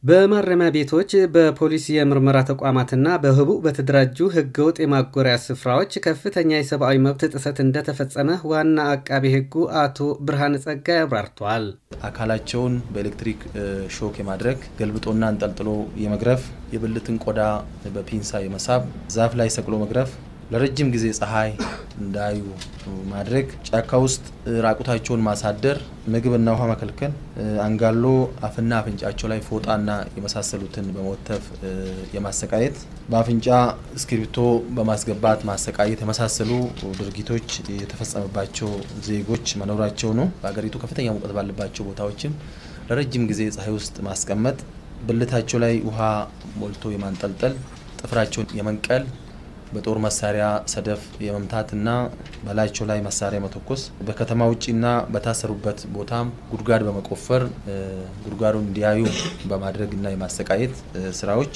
በማረሚያ ቤቶች በፖሊስ የምርመራ ተቋማትና በህቡ በተደራጁ ህገወጥ የማጎሪያ ስፍራዎች ከፍተኛ የሰብአዊ መብት ጥሰት እንደተፈጸመ ዋና አቃቤ ህጉ አቶ ብርሃነ ጸጋይ አብራርተዋል። አካላቸውን በኤሌክትሪክ ሾክ የማድረግ ገልብጦና አንጠልጥሎ የመግረፍ፣ የብልትን ቆዳ በፒንሳ የመሳብ፣ ዛፍ ላይ ሰቅሎ መግረፍ፣ ለረጅም ጊዜ ፀሐይ እንዳዩ ማድረግ፣ ጫካ ውስጥ ራቁታቸውን ማሳደር፣ ምግብና ውሃ መከልከል፣ አንጋሎ አፍና አፍንጫቸው ላይ ፎጣና የመሳሰሉትን በመወተፍ የማሰቃየት፣ በአፍንጫ እስክሪብቶ በማስገባት ማሰቃየት የመሳሰሉ ድርጊቶች የተፈጸመባቸው ዜጎች መኖራቸው ነው። በሀገሪቱ ከፍተኛ ሙቀት ባለባቸው ቦታዎችም ለረጅም ጊዜ ፀሐይ ውስጥ ማስቀመጥ፣ ብልታቸው ላይ ውሃ ሞልቶ የማንጠልጠል፣ ጥፍራቸውን የመንቀል በጦር መሳሪያ ሰደፍ የመምታትና በላያቸው ላይ መሳሪያ መተኮስ፣ በከተማ ውጭና በታሰሩበት ቦታም ጉድጓድ በመቆፈር ጉድጓዱን እንዲያዩ በማድረግና የማሰቃየት ስራዎች፣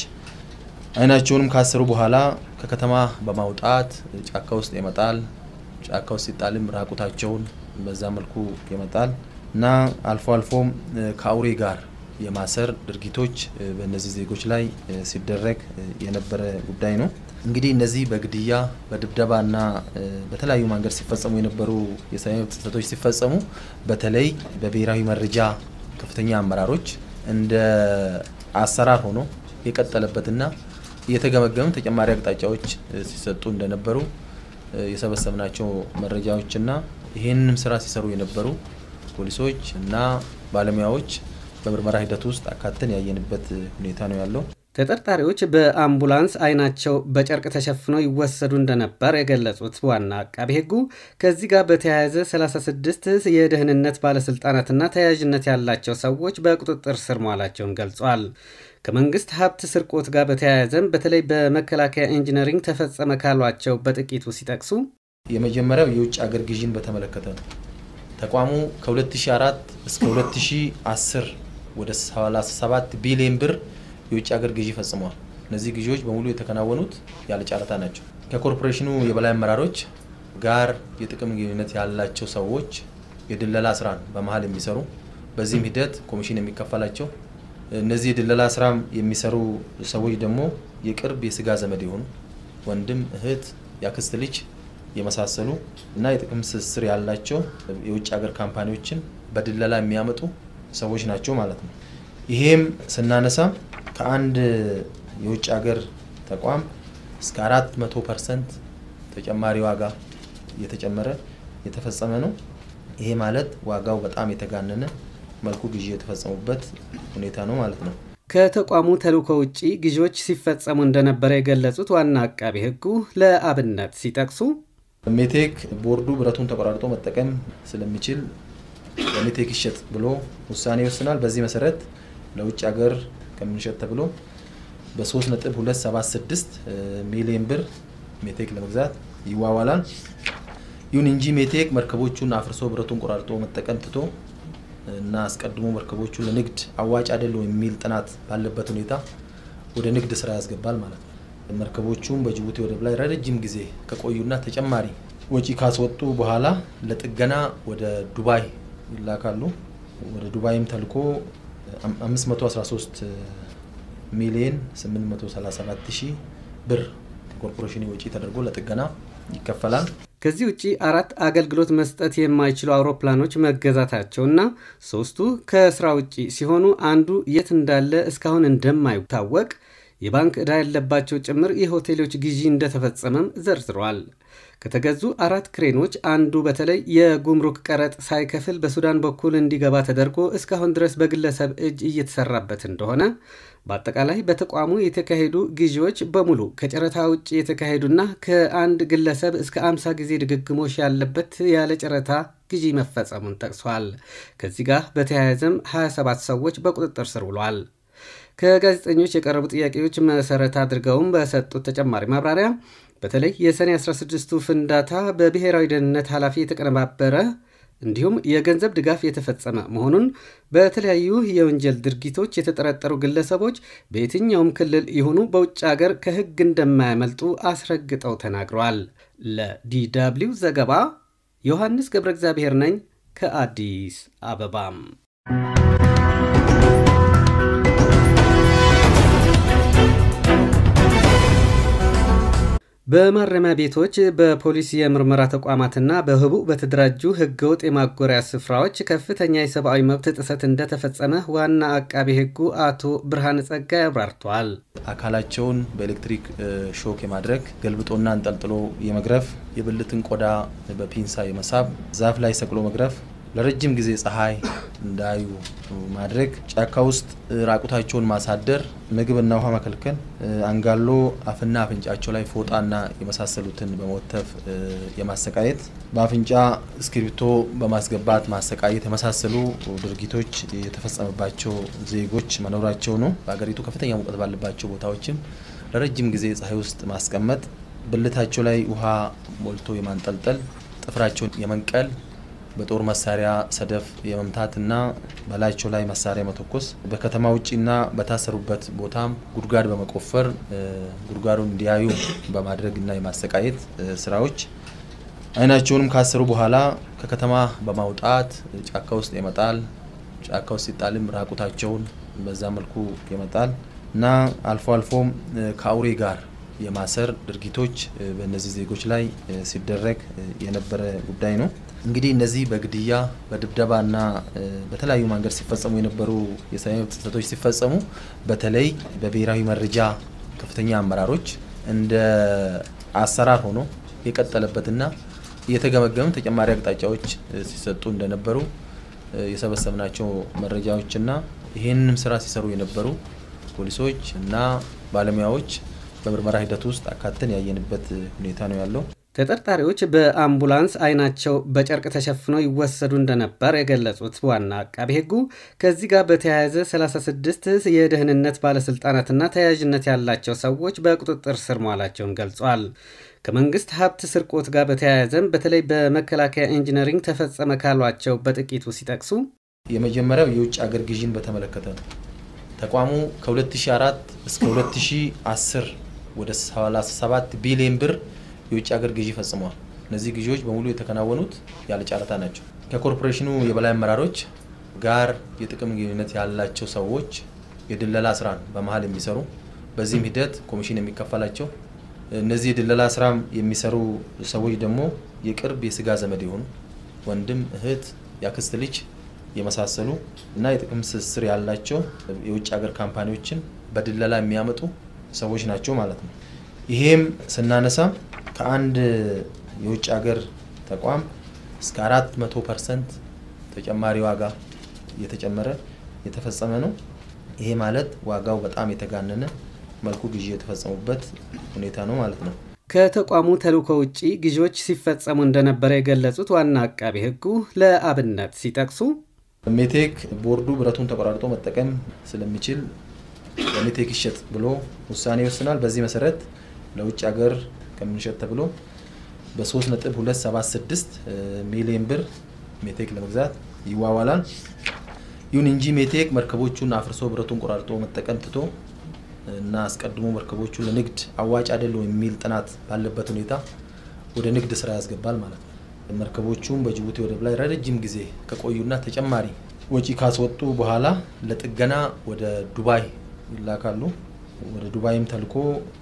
አይናቸውንም ካሰሩ በኋላ ከከተማ በማውጣት ጫካ ውስጥ የመጣል ጫካ ውስጥ ሲጣልም ራቁታቸውን በዛ መልኩ የመጣል እና አልፎ አልፎም ከአውሬ ጋር የማሰር ድርጊቶች በእነዚህ ዜጎች ላይ ሲደረግ የነበረ ጉዳይ ነው። እንግዲህ እነዚህ በግድያ በድብደባና በተለያዩ መንገድ ሲፈጸሙ የነበሩ የሰብአዊ መብት ጥሰቶች ሲፈጸሙ በተለይ በብሔራዊ መረጃ ከፍተኛ አመራሮች እንደ አሰራር ሆኖ የቀጠለበትና እየተገመገሙ ተጨማሪ አቅጣጫዎች ሲሰጡ እንደነበሩ የሰበሰብናቸው መረጃዎችና ይህንንም ስራ ሲሰሩ የነበሩ ፖሊሶች እና ባለሙያዎች በምርመራ ሂደት ውስጥ አካተን ያየንበት ሁኔታ ነው ያለው። ተጠርጣሪዎች በአምቡላንስ አይናቸው በጨርቅ ተሸፍነው ይወሰዱ እንደነበር የገለጹት ዋና አቃቤ ሕጉ ከዚህ ጋር በተያያዘ 36 የደህንነት ባለስልጣናትና ተያያዥነት ያላቸው ሰዎች በቁጥጥር ስር መዋላቸውን ገልጿል። ከመንግስት ሀብት ስርቆት ጋር በተያያዘም በተለይ በመከላከያ ኢንጂነሪንግ ተፈጸመ ካሏቸው በጥቂቱ ሲጠቅሱ የመጀመሪያው የውጭ አገር ግዥን በተመለከተ ነው። ተቋሙ ከ2004 እስከ 2010 ወደ 37 ቢሊዮን ብር የውጭ ሀገር ግዢ ፈጽመዋል። እነዚህ ግዢዎች በሙሉ የተከናወኑት ያለ ጨረታ ናቸው። ከኮርፖሬሽኑ የበላይ አመራሮች ጋር የጥቅም ግንኙነት ያላቸው ሰዎች የድለላ ስራን በመሀል የሚሰሩ በዚህም ሂደት ኮሚሽን የሚከፈላቸው እነዚህ የድለላ ስራ የሚሰሩ ሰዎች ደግሞ የቅርብ የስጋ ዘመድ የሆኑ ወንድም፣ እህት፣ የአክስት ልጅ የመሳሰሉ እና የጥቅም ትስስር ያላቸው የውጭ ሀገር ካምፓኒዎችን በድለላ የሚያመጡ ሰዎች ናቸው ማለት ነው። ይሄም ስናነሳ ከአንድ የውጭ ሀገር ተቋም እስከ አራት መቶ ፐርሰንት ተጨማሪ ዋጋ እየተጨመረ የተፈጸመ ነው። ይሄ ማለት ዋጋው በጣም የተጋነነ መልኩ ግዢ የተፈጸሙበት ሁኔታ ነው ማለት ነው። ከተቋሙ ተልዕኮ ውጪ ግዢዎች ሲፈጸሙ እንደነበረ የገለጹት ዋና አቃቤ ሕጉ ለአብነት ሲጠቅሱ ሜቴክ ቦርዱ ብረቱን ተቆራርጦ መጠቀም ስለሚችል ለሜቴክ ይሸጥ ብሎ ውሳኔ ይወስናል። በዚህ መሰረት ለውጭ ሀገር ከምንሸጥ ተብሎ በ3.276 ሚሊዮን ብር ሜቴክ ለመግዛት ይዋዋላል። ይሁን እንጂ ሜቴክ መርከቦቹን አፍርሶ ብረቱን ቆራርጦ መጠቀም ትቶ እና አስቀድሞ መርከቦቹ ለንግድ አዋጭ አይደሉም የሚል ጥናት ባለበት ሁኔታ ወደ ንግድ ስራ ያስገባል ማለት ነው። መርከቦቹም በጅቡቲ ወደብ ላይ ረጅም ጊዜ ከቆዩና ተጨማሪ ወጪ ካስወጡ በኋላ ለጥገና ወደ ዱባይ ይላካሉ። ወደ ዱባይም ተልኮ 513 ሚሊዮን 837 ሺህ ብር ኮርፖሬሽን ወጪ ተደርጎ ለጥገና ይከፈላል። ከዚህ ውጪ አራት አገልግሎት መስጠት የማይችሉ አውሮፕላኖች መገዛታቸውና ሶስቱ ከስራ ውጪ ሲሆኑ አንዱ የት እንዳለ እስካሁን እንደማይታወቅ የባንክ ዕዳ ያለባቸው ጭምር የሆቴሎች ግዢ እንደተፈጸመም ዘርዝሯል። ከተገዙ አራት ክሬኖች አንዱ በተለይ የጉምሩክ ቀረጥ ሳይከፍል በሱዳን በኩል እንዲገባ ተደርጎ እስካሁን ድረስ በግለሰብ እጅ እየተሰራበት እንደሆነ፣ በአጠቃላይ በተቋሙ የተካሄዱ ግዢዎች በሙሉ ከጨረታ ውጭ የተካሄዱና ከአንድ ግለሰብ እስከ 50 ጊዜ ድግግሞሽ ያለበት ያለ ጨረታ ግዢ መፈጸሙን ጠቅሷል። ከዚህ ጋር በተያያዘም 27 ሰዎች በቁጥጥር ስር ውሏል። ከጋዜጠኞች የቀረቡ ጥያቄዎች መሰረት አድርገውም በሰጡት ተጨማሪ ማብራሪያ በተለይ የሰኔ 16ቱ ፍንዳታ በብሔራዊ ደህንነት ኃላፊ የተቀነባበረ እንዲሁም የገንዘብ ድጋፍ የተፈጸመ መሆኑን በተለያዩ የወንጀል ድርጊቶች የተጠረጠሩ ግለሰቦች በየትኛውም ክልል ይሁኑ በውጭ ሀገር ከሕግ እንደማያመልጡ አስረግጠው ተናግረዋል። ለዲደብሊው ዘገባ ዮሐንስ ገብረ እግዚአብሔር ነኝ ከአዲስ አበባም በማረሚያ ቤቶች በፖሊስ የምርመራ ተቋማትና በህቡ በተደራጁ ህገወጥ የማጎሪያ ስፍራዎች ከፍተኛ የሰብአዊ መብት ጥሰት እንደተፈጸመ ዋና አቃቤ ህጉ አቶ ብርሃነ ጸጋይ አብራርተዋል። አካላቸውን በኤሌክትሪክ ሾክ የማድረግ ገልብጦና አንጠልጥሎ የመግረፍ፣ የብልትን ቆዳ በፒንሳ የመሳብ፣ ዛፍ ላይ ሰቅሎ መግረፍ ለረጅም ጊዜ ፀሐይ እንዳዩ ማድረግ፣ ጫካ ውስጥ ራቁታቸውን ማሳደር፣ ምግብና ውሃ መከልከል፣ አንጋሎ አፍና አፍንጫቸው ላይ ፎጣና የመሳሰሉትን በመወተፍ የማሰቃየት፣ በአፍንጫ እስክሪብቶ በማስገባት ማሰቃየት የመሳሰሉ ድርጊቶች የተፈጸመባቸው ዜጎች መኖራቸው ነው። በሀገሪቱ ከፍተኛ ሙቀት ባለባቸው ቦታዎችም ለረጅም ጊዜ ፀሐይ ውስጥ ማስቀመጥ፣ ብልታቸው ላይ ውሃ ሞልቶ የማንጠልጠል፣ ጥፍራቸውን የመንቀል በጦር መሳሪያ ሰደፍ የመምታትና በላያቸው ላይ መሳሪያ መተኮስ በከተማ ውጭና በታሰሩበት ቦታም ጉድጓድ በመቆፈር ጉድጓዱን እንዲያዩ በማድረግና የማሰቃየት ስራዎች አይናቸውንም ካሰሩ በኋላ ከከተማ በማውጣት ጫካ ውስጥ የመጣል ጫካ ውስጥ ሲጣልም ራቁታቸውን በዛ መልኩ የመጣል እና አልፎ አልፎም ከአውሬ ጋር የማሰር ድርጊቶች በእነዚህ ዜጎች ላይ ሲደረግ የነበረ ጉዳይ ነው። እንግዲህ እነዚህ በግድያ በድብደባና በተለያዩ መንገድ ሲፈጸሙ የነበሩ የሰብአዊ መብት ጥሰቶች ሲፈጸሙ በተለይ በብሔራዊ መረጃ ከፍተኛ አመራሮች እንደ አሰራር ሆኖ የቀጠለበትና እየተገመገሙ ተጨማሪ አቅጣጫዎች ሲሰጡ እንደነበሩ የሰበሰብናቸው መረጃዎችና ይህንንም ስራ ሲሰሩ የነበሩ ፖሊሶች እና ባለሙያዎች በምርመራ ሂደት ውስጥ አካተን ያየንበት ሁኔታ ነው ያለው። ተጠርጣሪዎች በአምቡላንስ አይናቸው በጨርቅ ተሸፍነው ይወሰዱ እንደነበር የገለጹት ዋና አቃቤ ሕጉ ከዚህ ጋር በተያያዘ 36 የደህንነት ባለስልጣናትና ተያያዥነት ያላቸው ሰዎች በቁጥጥር ስር መዋላቸውን ገልጿል። ከመንግስት ሀብት ስርቆት ጋር በተያያዘም በተለይ በመከላከያ ኢንጂነሪንግ ተፈጸመ ካሏቸው በጥቂቱ ሲጠቅሱ የመጀመሪያው የውጭ አገር ግዥን በተመለከተ ነው። ተቋሙ ከ2004 እስከ 2010 ወደ 37 ቢሊዮን ብር የውጭ ሀገር ግዢ ፈጽመዋል። እነዚህ ግዢዎች በሙሉ የተከናወኑት ያለ ጨረታ ናቸው። ከኮርፖሬሽኑ የበላይ አመራሮች ጋር የጥቅም ግንኙነት ያላቸው ሰዎች የድለላ ስራን በመሀል የሚሰሩ በዚህም ሂደት ኮሚሽን የሚከፈላቸው እነዚህ የድለላ ስራ የሚሰሩ ሰዎች ደግሞ የቅርብ የስጋ ዘመድ የሆኑ ወንድም፣ እህት፣ የአክስት ልጅ የመሳሰሉ እና የጥቅም ትስስር ያላቸው የውጭ ሀገር ካምፓኒዎችን በድለላ የሚያመጡ ሰዎች ናቸው ማለት ነው። ይሄም ስናነሳ ከአንድ የውጭ ሀገር ተቋም እስከ አራት መቶ ፐርሰንት ተጨማሪ ዋጋ እየተጨመረ የተፈጸመ ነው። ይሄ ማለት ዋጋው በጣም የተጋነነ መልኩ ግዢ የተፈጸሙበት ሁኔታ ነው ማለት ነው። ከተቋሙ ተልእኮ ውጪ ግዢዎች ሲፈጸሙ እንደነበረ የገለጹት ዋና አቃቤ ሕጉ ለአብነት ሲጠቅሱ ሜቴክ ቦርዱ ብረቱን ተቆራርጦ መጠቀም ስለሚችል ለሜቴክ ይሸጥ ብሎ ውሳኔ ይወስናል። በዚህ መሰረት ለውጭ ሀገር ከምንሸጥ ተብሎ በ3.276 ሚሊዮን ብር ሜቴክ ለመግዛት ይዋዋላል። ይሁን እንጂ ሜቴክ መርከቦቹን አፍርሶ ብረቱን ቆራርጦ መጠቀም ትቶ እና አስቀድሞ መርከቦቹ ለንግድ አዋጭ አይደሉም የሚል ጥናት ባለበት ሁኔታ ወደ ንግድ ስራ ያስገባል ማለት ነው። መርከቦቹም በጅቡቲ ወደብ ላይ ረጅም ጊዜ ከቆዩና ተጨማሪ ወጪ ካስወጡ በኋላ ለጥገና ወደ ዱባይ ይላካሉ። ወደ ዱባይም ተልኮ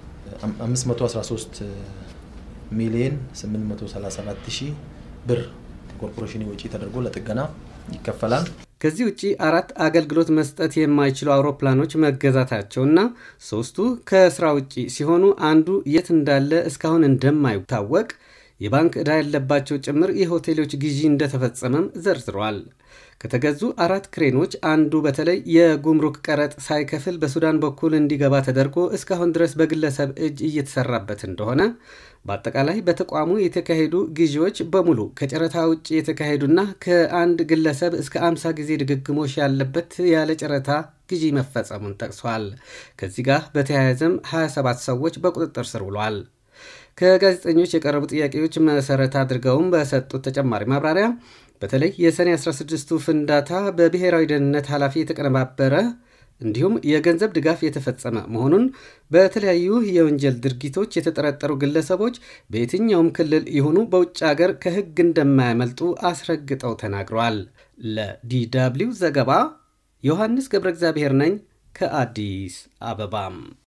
513 ሚሊዮን 837 ሺህ ብር ኮርፖሬሽን ወጪ ተደርጎ ለጥገና ይከፈላል። ከዚህ ውጪ አራት አገልግሎት መስጠት የማይችሉ አውሮፕላኖች መገዛታቸውና ሶስቱ ከስራ ውጪ ሲሆኑ አንዱ የት እንዳለ እስካሁን እንደማይታወቅ የባንክ ዕዳ ያለባቸው ጭምር የሆቴሎች ግዢ እንደተፈጸመም ዘርዝሯል። ከተገዙ አራት ክሬኖች አንዱ በተለይ የጉምሩክ ቀረጥ ሳይከፍል በሱዳን በኩል እንዲገባ ተደርጎ እስካሁን ድረስ በግለሰብ እጅ እየተሰራበት እንደሆነ፣ በአጠቃላይ በተቋሙ የተካሄዱ ግዢዎች በሙሉ ከጨረታ ውጭ የተካሄዱና ከአንድ ግለሰብ እስከ 50 ጊዜ ድግግሞሽ ያለበት ያለ ጨረታ ግዢ መፈጸሙን ጠቅሷል። ከዚህ ጋር በተያያዘም 27 ሰዎች በቁጥጥር ስር ውሏል። ከጋዜጠኞች የቀረቡ ጥያቄዎች መሰረት አድርገውም በሰጡት ተጨማሪ ማብራሪያ በተለይ የሰኔ 16ቱ ፍንዳታ በብሔራዊ ደህንነት ኃላፊ የተቀነባበረ እንዲሁም የገንዘብ ድጋፍ የተፈጸመ መሆኑን በተለያዩ የወንጀል ድርጊቶች የተጠረጠሩ ግለሰቦች በየትኛውም ክልል ይሁኑ በውጭ አገር ከሕግ እንደማያመልጡ አስረግጠው ተናግረዋል። ለዲደብሊው ዘገባ ዮሐንስ ገብረ እግዚአብሔር ነኝ ከአዲስ አበባም